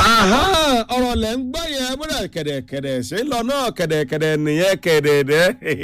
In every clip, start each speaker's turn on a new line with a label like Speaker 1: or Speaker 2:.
Speaker 1: Aha, ọ̀rọ̀ lẹ̀ ń gbọ́ yẹn múlẹ̀ kẹ̀dẹ̀kẹ̀dẹ̀ ṣe lọ náà kẹ̀dẹ̀kẹ̀dẹ̀ nìyẹn kẹ̀dẹ̀dẹ̀.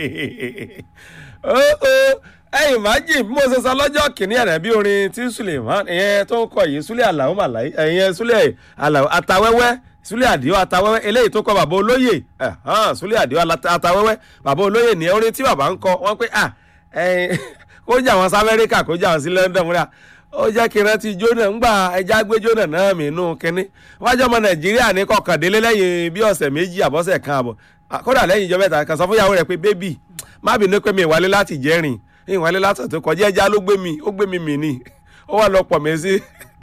Speaker 1: Ó ó ẹ̀yìn májì bí mo ṣe sọ lọ́jọ́ kìíní ẹ̀rẹ̀ bí orin tí Suleiman ìyẹn tó ń kọ yìí Sule Alao Malayi ìyẹn Sule Alao Atawẹ́wẹ́ Sule Adio Atawẹ́wẹ́ eléyìí tó kọ bàbá olóyè ẹ̀hán, Sule Adio Atawẹ́wẹ́ bàbá olóyè ní orin tí bàbá ń kọ wọ́n pé à ẹ̀yìn kó jà wọn sí Amẹ́ríkà kó jà wọn sí London múra ó jẹ́ kí n rántí jóná ńgbà ẹja gbé jóná náà mí nù kínní wájú ọmọ nàìjíríà ní kọkàndínlé lẹ́yìn bí ọ̀sẹ̀ méjì àbọ̀sẹ̀ kan àbọ̀ kódà lẹ́yìn ìjọba ẹ̀ta kan sọ fún ìyàwó rẹ̀ pé bébì má bínú pé mi ìwálé láti jẹ́rìn ìwálé látọ̀ tó kọjá ẹja ló gbé mi ó gbé mi mì ní ó wà lọ pọ̀ mí sí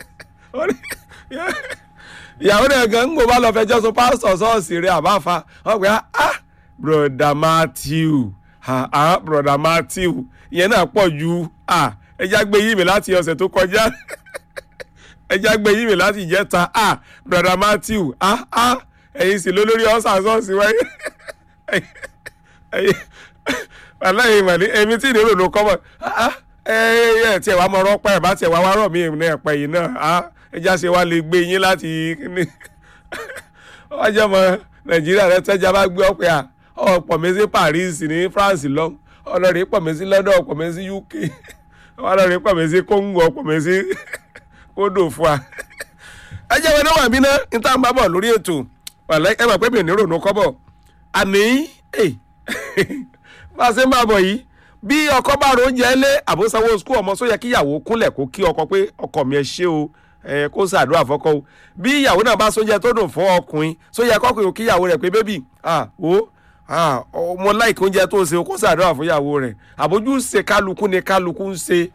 Speaker 1: ìyàwó rẹ̀ gan ń gbò bá lọ fẹjọ́ sùn pásítọ̀ ṣọ́ọ̀ṣì rẹ̀ àbáfa wọ́n pè á broda matthew ah ah broda matthew ìyẹn náà pọ̀ ju ah ẹja gbé yí mi láti ọ̀sẹ̀ tó kọjá ẹja gbé yí mi láti ìjẹta ah broda matthew ah ah ẹ̀yin sì lólórí ọ̀sán ṣọ́ọ̀ṣì wáyé ẹ̀yin aláìyé ìmọ̀lẹ́ èmi tí ìdérò ló kọ́ mọ̀ ah ẹ ẹ tiẹ̀ wá mọ ọ̀rọ̀ pẹ́ ẹ̀ bá tiẹ̀ wá wá rọ̀ mí ní ẹ̀pẹ́ yìí náà ah ẹja ṣe wá lè gbé yín láti kíní ọjọ́ mọ nàìjíríà rẹ tẹ́jà bá gbé ọ̀pẹ́ à ọ̀pọ̀ mi sí paris ní france lọ ọlọ́rin pọ̀ mi sí london ọ̀pọ̀ mi sí uk ọlọ́rin pọ̀ mi sí congo ọ̀pọ̀ mi sí kódò fún wa. ẹ jẹ́ wọn náà wà mí náà ní tá à ń bá bọ̀ lórí ètò ẹ mọ̀ pé mi ò ní rònú kọ́bọ̀ àní bá a ṣe ń bá a bọ̀ yìí bí ọkọ bá ro oúnjẹ lé àbósanwó skul ọmọ sóyẹ kíyàwó kúnlẹ̀ kó kí ọkọ pé ọkọ mi ẹ ṣé o ẹ kó ṣàdúrà fọ́kọ o bí ìyàwó náà bá sóúnjẹ tó dùn fún ọkùnrin sóyẹ kọkùnrin kíyàwó rẹ̀ pé bébì ah o ah ọmọ láìkí oúnjẹ tó ṣe o kó ṣàdúrà fún ìyàwó rẹ̀ àbójú ṣe kálukú ni kálukú ń ṣe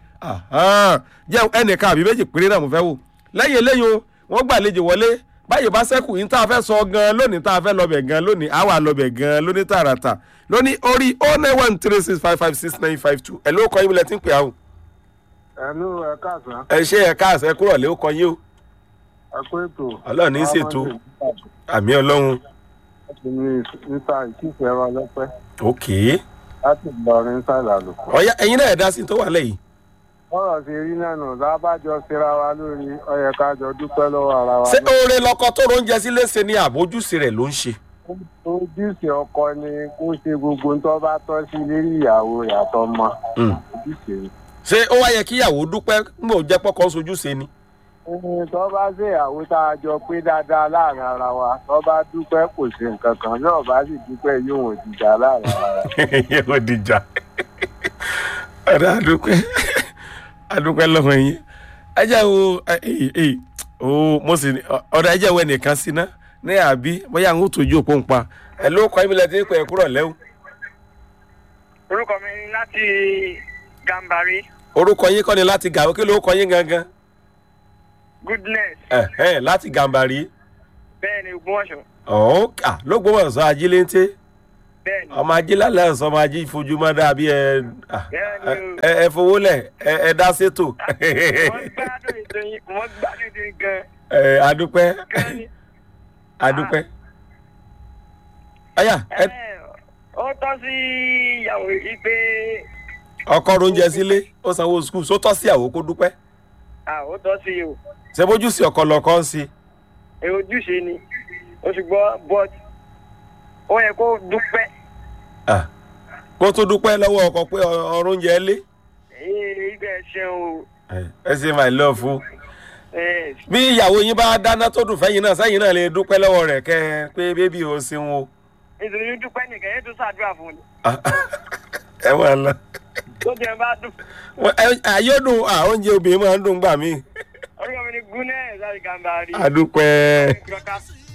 Speaker 1: jẹ́ ẹnìkan àbí méjì péré náà mo fẹ́ wò lẹ́yìn eléyìí o wọ́n gbàlejò wọlé báyìí bá sẹ́kù yín tá a fẹ́ sọ gan lónìí tá a fẹ́ lọ́bẹ̀ gan lónìí àwa lọ́bẹ̀ gan lónìí tààràtà lónìí orí o nine one three six five five six nine five two ẹ̀ ló kọ́ yín lẹ́tí ń pè áhùn.
Speaker 2: ẹnu ẹ káàsán.
Speaker 1: ẹ ṣe ẹ káàsán ẹ kúrò lé ó kọ yín o.
Speaker 2: ẹ kó ètò.
Speaker 1: ọlọ́run ní í ṣètò àmì ọlọ́run.
Speaker 2: láti ní nípa ìkíkẹ́ wa lọ́pẹ́
Speaker 1: ok.
Speaker 2: láti Ìlọrin sàlàlùkọ.
Speaker 1: ọ̀ya ẹ̀yin náà ẹ̀ dá sí tó wà lẹ́yìn.
Speaker 2: bọ́rọ̀ ṣe rí náà nù lábàjọ síra wa lórí ọyẹ kájọ dúpẹ́ lọ́wọ́ ara wa.
Speaker 1: ṣé oore lọkọ tó róúnjẹ sílé ṣe ni àbójúṣe rẹ̀ ló ń ṣe.
Speaker 2: ojúṣe ọkọ ni kó ṣe gbogbo tó bá tọ́ sí lérí ìyàwó yàtọ̀ mọ́. ojúṣe ni.
Speaker 1: ṣé ó wá yẹ kíyàwó dúpẹ́ ń bò jẹ́ pọ́kọ́ sojúṣe ni.
Speaker 2: ẹni tó bá ṣe ìyàwó tá a jọ pé dáadáa láàrin ara wa tó bá dúpẹ́ kò ṣe nǹkan kan náà bá sì dúpẹ́ yóò wọ́n dìjà láàrin ara wa.
Speaker 1: yóò dìjà ọ̀dà àdúpẹ́ àdúpẹ́ lọ́wọ́ yín ẹ jẹ́ wo o mo sì ọ̀dà ẹ jẹ́ wo ẹnìkan sí ná ní àbí bóyá àwọn òtòjú òpó ń pa ẹ ló kọ́ ibìlẹ̀ tí ń pẹ́ kúrọ̀ lẹ́wọ̀.
Speaker 3: orúkọ mi ni láti gambari
Speaker 1: orúkọ yín kọ́ ni láti gàwé kí ló kọ́ yín gangan.
Speaker 3: goodness
Speaker 1: ẹ̀hẹ́n láti gàmbàrí.
Speaker 3: bẹ́ẹ̀ ni ògbómọ̀ṣọ́
Speaker 1: ọ̀ọ́kà lógbómọ̀ṣọ́ ajíléńté
Speaker 3: bẹ́ẹ̀ ni
Speaker 1: ọmọ ajé lálẹ́ ọ̀sán ọmọ ajé ìfojúmọ́ dàbí ẹ
Speaker 3: Bẹ́ẹ̀ni o.
Speaker 1: ẹ ẹ fowó lẹ̀ ẹ ẹ dá sétò.
Speaker 3: wọ́n gbádùn ètò yín wọ́n gbádùn ètò yín gan
Speaker 1: ẹ adúpẹ́
Speaker 3: gan ni.
Speaker 1: adúpẹ́. ọ̀yà ẹ
Speaker 3: Ẹ, ó tọ́ sí ìyàwó yìí pé
Speaker 1: ọkọ oúnjẹ sílé ó sanwó skul só tọ́ sí àwò kó dúpẹ́
Speaker 3: à ó tọ́ sí o
Speaker 1: ṣe bójú sí ọkọ lọkọ ń sí.
Speaker 3: ẹ ojúṣe ni o ṣùgbọ́n but ó yẹ kó dúpẹ́
Speaker 1: Ah, kó tó dúpẹ́ lọ́wọ́ ọkọ pé ọrọ̀ oúnjẹ lé.
Speaker 3: ee ibẹ̀ ṣeun o
Speaker 1: ẹ ṣe my love o.
Speaker 3: ẹ
Speaker 1: bí ìyàwó yín bá dáná tó dùn fẹ́yìn náà sẹ́yìn náà lè dúpẹ́ lọ́wọ́ rẹ̀ kẹ́ ẹ pé bébí o ṣeun o.
Speaker 3: nítorí dúpẹ́ nìkan yẹn tó ṣàdúrà fún ni
Speaker 1: ẹ wà lọ.
Speaker 3: tó jẹ́ bá dùn
Speaker 1: àyọ̀dùn oúnjẹ obìnrin máa ń dùn gbà mí.
Speaker 3: orúkọ mi ni gúnẹ̀ láti gambari.
Speaker 1: adúpẹ́.
Speaker 3: Kọ́ká.